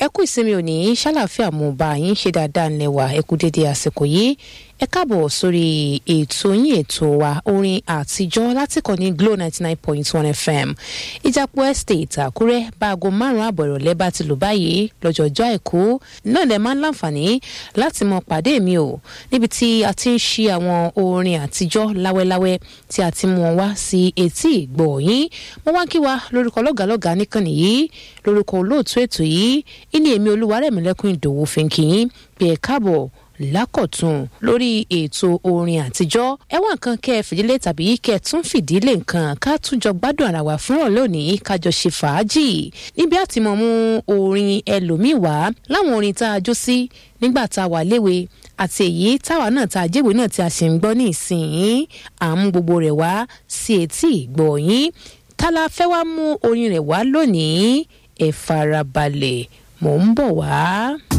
ẹ kú ìsinmi òní ṣàlàáfíà mo bá yín ṣe dáadáa ńlẹ̀wà ẹ kú dédé àsìkò yìí ẹ káàbọ̀ sórí ètò yín ètò wa orin àtijọ́ láti kàn ní glo ninety nine point one fm ìjàpọ̀ estate àkúrẹ́ báago márùn-ún àbọ̀ ìrọ̀lẹ́ bá ti lò báyìí lọ́jọ́jọ́ àìkú náà lẹ máa ń láǹfààní láti mọ pàdé mi o níbi tí a ti ń ṣí àwọn orin àtijọ́ láwẹ́láwẹ́ tí a ti mú wọn wá sí etí ìgbọ̀ yín mo wá kí wa lórúkọ lọ́gàlọ́gà níkànnì yìí lórúkọ olóòtú ètò yìí ìní èmi olúwarẹ̀mílẹ́kùn ìdòwú fi ń kí yín pé ẹ káàbọ̀ lákọ̀tún lórí ètò orin àtijọ́ ẹwà nǹkan kẹ́ ẹ fìdílé tàbí kẹ́ ẹ tún fìdílé nǹkan ká tún jọ gbádùn ara wa fúnrọ̀ lónìí kájọ ṣe fàájì níbi àti mọ̀ mú orin ẹlòmíì wá láwọn orin tá a jó sí nígbà tá a wà léwe àti èyí táwa náà tá a jẹ́wèé náà tí a sì ń gbọ́ ní ìsìn à ń gbogbo rẹ̀ wá sí etí ìgbọ̀nyín tálá fẹ́ wá mú orin rẹ̀ wá lónìí ẹ farabalẹ̀ mò ń bọ̀ wá.